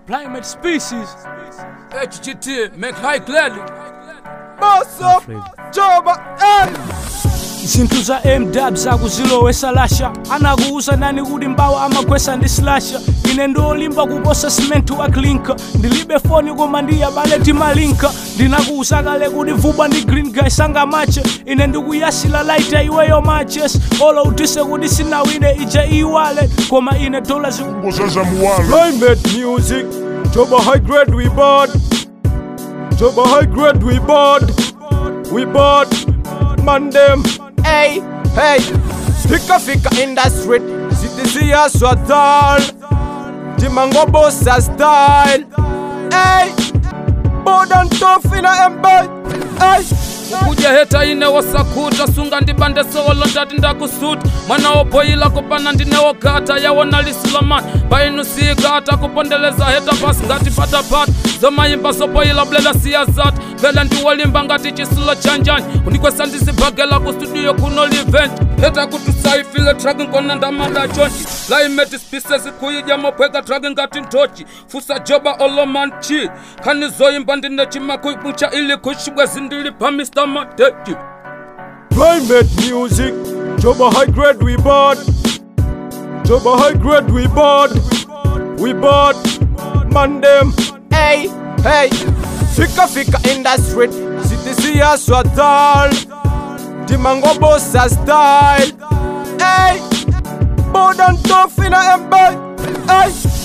Primate species. HGT, make high clearly. Bosso, Joba, eh. zinthu za mdab zakuzilowesa lasha anakuuza nani kuti mbawa amagwesa ndi slasha ine ndolimba kuposa simentu wa klinka ndilibe foni koma ndiyabale timalinka ndinakuuza kale kuti vubwa ndi green guy sangamache ine ndikuyasila laita iweyo matches olo utise kuti sinawine ije iwale koma ine dola ziku Ngozaza muwalo Climate music, Joba high grade we bought. Joba high grade we bought. We bought. Man them. Hey, hey. Fika fika in the street. City ya swatal. Timango bossa style. Hey. Bodan tough in a embe. Hey. kuja heta ine wasakuta sunga ndibande sowolo ndati ndakusuta mwana woboyila kupana ndinewogata yawona lisilamani painusika atakupondeleza heta pasi ngati patapata zomayimba soboyila blela siya zata vele ndiwolimba ngati chisulo chanjani unikwesa ndizibhagela ku studio kuno livent heta kuti saifile traki nkona ndamada chonchi laimeti species kuyidya mopweka traki ngati ntochi fusa joba olomanchi khani zoyimba ndine chimakuibucha ili kushibwezi ndili pa mr matechi Climate music, Joba high grade we bought. Joba high grade we bought. We bought. Man them. Hey, hey. Fika fika in the street. City ya swatal. Timango bossa style. Hey. Bodan tough in a embe. Hey.